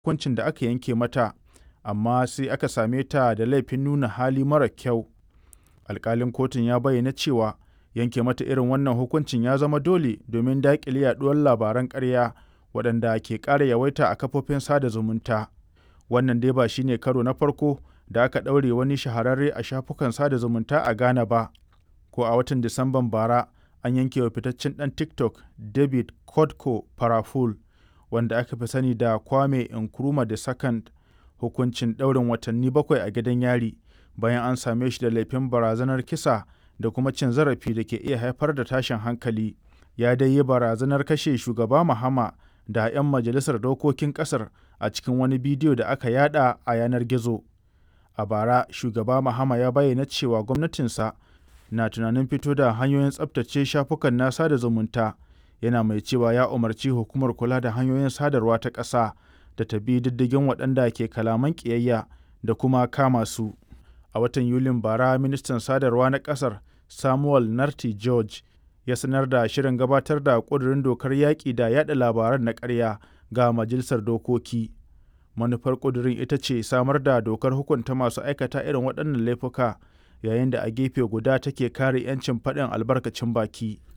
hukuncin da aka yanke mata, amma sai aka same ta da laifin nuna hali mara kyau. Alƙalin kotun ya bayyana cewa yanke mata irin wannan hukuncin ya zama dole domin daƙile yaɗuwar labaran ƙarya waɗanda ke ƙara yawaita a kafofin sada zumunta. Wannan dai ba shi ne karo na farko da aka ɗaure wani shahararre a shafukan sada zumunta a Ghana ba. Ko a watan Disamban bara an yanke wa fitaccen ɗan TikTok David Kodko Faraful wanda aka fi sani da Kwame Nkrumah II hukuncin ɗaurin watanni bakwai a gidan yari bayan an same shi da laifin barazanar kisa da kuma cin zarafi da ke iya haifar da tashin hankali. Ya dai yi barazanar kashe shugaba Mahama da 'yan majalisar dokokin ƙasar a cikin wani bidiyo da aka yada a yanar gizo. A bara, shugaba Mahama ya bayyana cewa gwamnatinsa na tunanin fito da hanyoyin tsabtace shafukan na sada zumunta, yana mai cewa ya umarci hukumar kula da hanyoyin sadarwa ta ƙasa da ta bi diddigin waɗanda ke kalaman ƙiyayya da kuma kama su. A watan Yulin bara, ministan sadarwa na ƙasar Samuel Narti George ya sanar da shirin gabatar da ƙudurin dokar yaƙi da yaɗa labaran na ƙarya ga majalisar dokoki. Manufar ƙudurin ita ce samar da dokar hukunta masu aikata irin waɗannan laifuka yayin da a gefe guda take kare 'yancin faɗin albarkacin baki.